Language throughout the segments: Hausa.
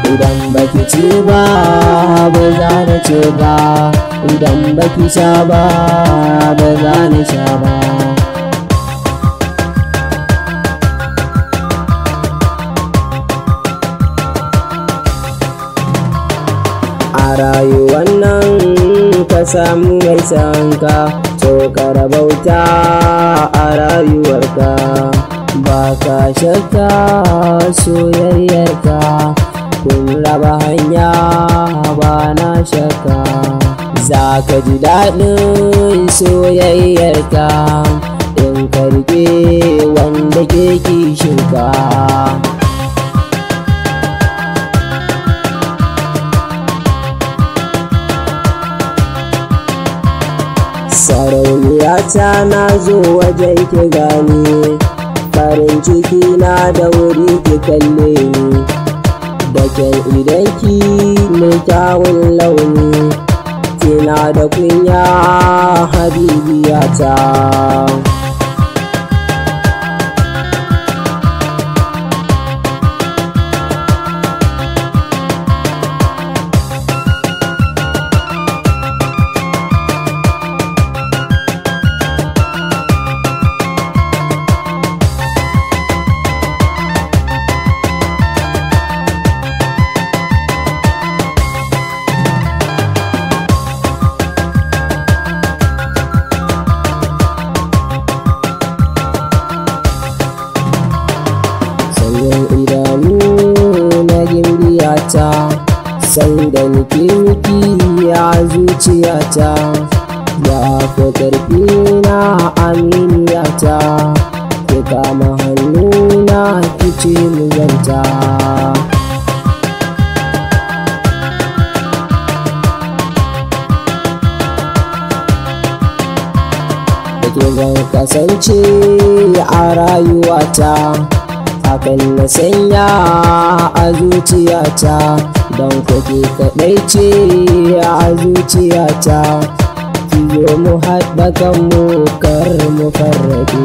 idan baki ci ba ba za na ci ba idan baki sha ba ba za na sha ba a rayuwan nan ka samu mai sanka so ka rabauta a rayuwarka ba ka shakka soyayyarka kun raba hanya ba na shakka za ka ji daɗin soyayyarka in karɓe wanda ke kishinka sarauniyata na zo wajen ki gani farin ciki na da wuri ki kalle ni da kyan idanki mai kyawun launi kina da kunya habibiyata sanyin idanu na gimbiyata sanda nake miki a zuciyata ya fi ƙarfi na aminiyata ki kama hannuna ki ce mu zanta da ke zan kasance a rayuwata hakan na sanya a zuciyata don kuke kaɗai ce a zuciyata kiyo mu haɗa kanmu kar mu farrabe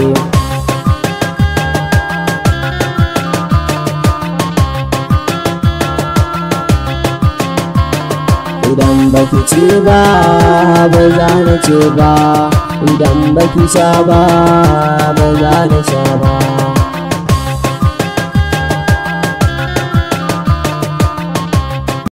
idan baki ci ba ba za na ce ba idan baki sha ba ba za na sha ba